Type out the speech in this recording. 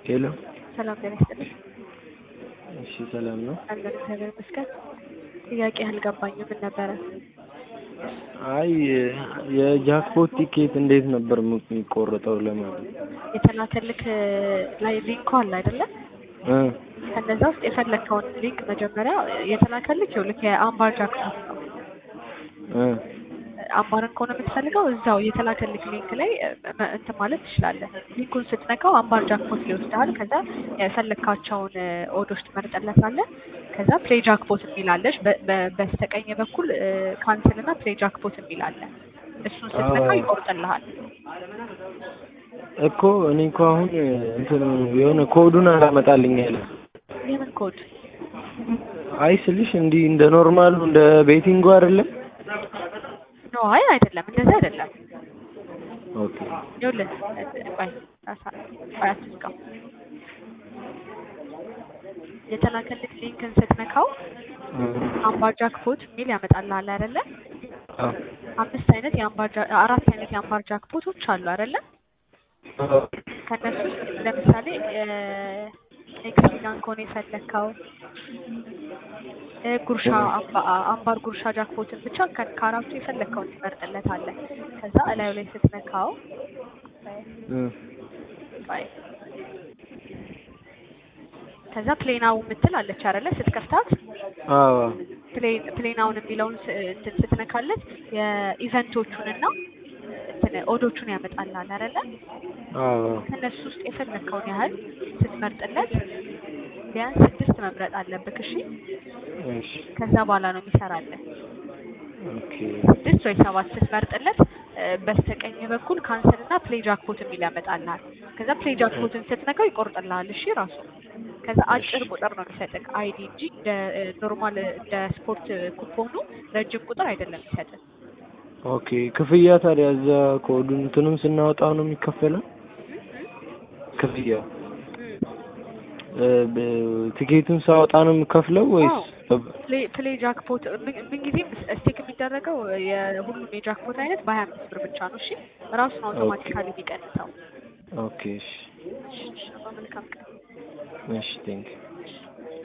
ሄሎ ሰላም ጤና ይስጥልኝ። እሺ ሰላም ነው። አለን እግዚአብሔር ይመስገን። ጥያቄ አልገባኝም ምን ነበረ? አይ የጃክፖት ቲኬት እንዴት ነበር የሚቆረጠው ለማለት የተላከልክ ላይ ሊንኩ አለ አይደለም? እ ከነዛ ውስጥ የፈለግከውን ሊንክ መጀመሪያ የተላከልክ ይኸውልህ የአምባር ጃክፖት ነው። እ አምባርን ከሆነ የምትፈልገው እዛው የተላከልክ ሊንክ ላይ እ- እንትን ማለት ትችላለህ። ሊንኩን ስትነካው አምባር ጃክፖት ሊወስድሃል። ከዛ የፈለግካቸውን እ፣ ኦዶች ትመርጥለታለህ። ከዛ ፕሌይ ጃክፖት የሚላለች በስተቀኝ በኩል ካንስል እና ፕሌይ ጃክፖት የሚላለ እሱን ስትነካ አዎ። ይቆርጥልሃል። እኮ እኔ እኮ አሁን እንትን የሆነ ኮዱን አላመጣልኝ ያለ የምን ኮድ? አይ ስልሽ እንዲህ እንደ ኖርማሉ እንደ ቤቲንጉ አይደለም። ኖ አይ አይደለም፣ እንደዛ አይደለም። ኦኬ ይኸውልህ ቆይ ራሳ- ቆይ አትዝጋው። የተላከልክ ሊንክን ስትነካው እ አምባር ጃክፖት የሚል ያመጣልሃል አይደለ? አ አምስት አይነት የአምባር ጃ- አራት አይነት የአምባር ጃክፖቶች አሉ አይደለ? ከእነሱ ውስጥ ለምሳሌ ኤክስፒሪያን ከሆነ የፈለግከው እ፣ ጉርሻ አምባ- አምባር ጉርሻ ጃክፖትን ብቻ ከ- ከአራቱ የፈለግከውን ትመርጥለታለህ። ከዛ እላዩ ላይ ስትነካው እ ቆይ፣ ከዛ ፕሌናው የምትል አለች አይደለ? ስትከፍታት አዎ ፕሌን ፕሌናውን የሚለውን ስ- እንትን ስትነካለት የኢቨንቶቹንና እንትን ኦዶቹን ያመጣልሃል አይደለ? አዎ ከእነሱ ውስጥ የፈለግከውን ያህል ስትመርጥለት ቢያንስ ስድስት መምረጥ አለብህ። እሺ፣ እሺ ከዛ በኋላ ነው የሚሰራልህ። ኦኬ ስድስት ወይ ሰባት ስትመርጥለት እ፣ በስተቀኝ በኩል ካንሰል እና ፕሌይ ጃክፖት የሚል ያመጣልሃል። ከዛ ፕሌይ ጃክፖትን ስትነካው ይቆርጥልሃል። እሺ ራሱ ከዛ አጭር ቁጥር ነው የሚሰጥህ አይዲ እንጂ እንደ ኖርማል እንደ ስፖርት ኩፖኑ ረጅም ቁጥር አይደለም የሚሰጥህ። ኦኬ ክፍያ ታዲያ እዛ ኮዱን እንትኑን ስናወጣው ነው የሚከፈለው ክፍያ እም። እ፣ ብ- ቲኬቱን ሳወጣ ነው የምከፍለው ወይስ ፕሌይ ፕሌይ ጃክፖት ምን- ምንጊዜም ስቴክ የሚደረገው የሁሉም የጃክፖት አይነት በሀያ አምስት ብር ብቻ ነው። እሺ ራሱን አውቶማቲካሊ የሚቀንሰው። ኦኬ እሺ እሺ፣ እሺ፣ መልካም ቀን። እሺ ቴንክ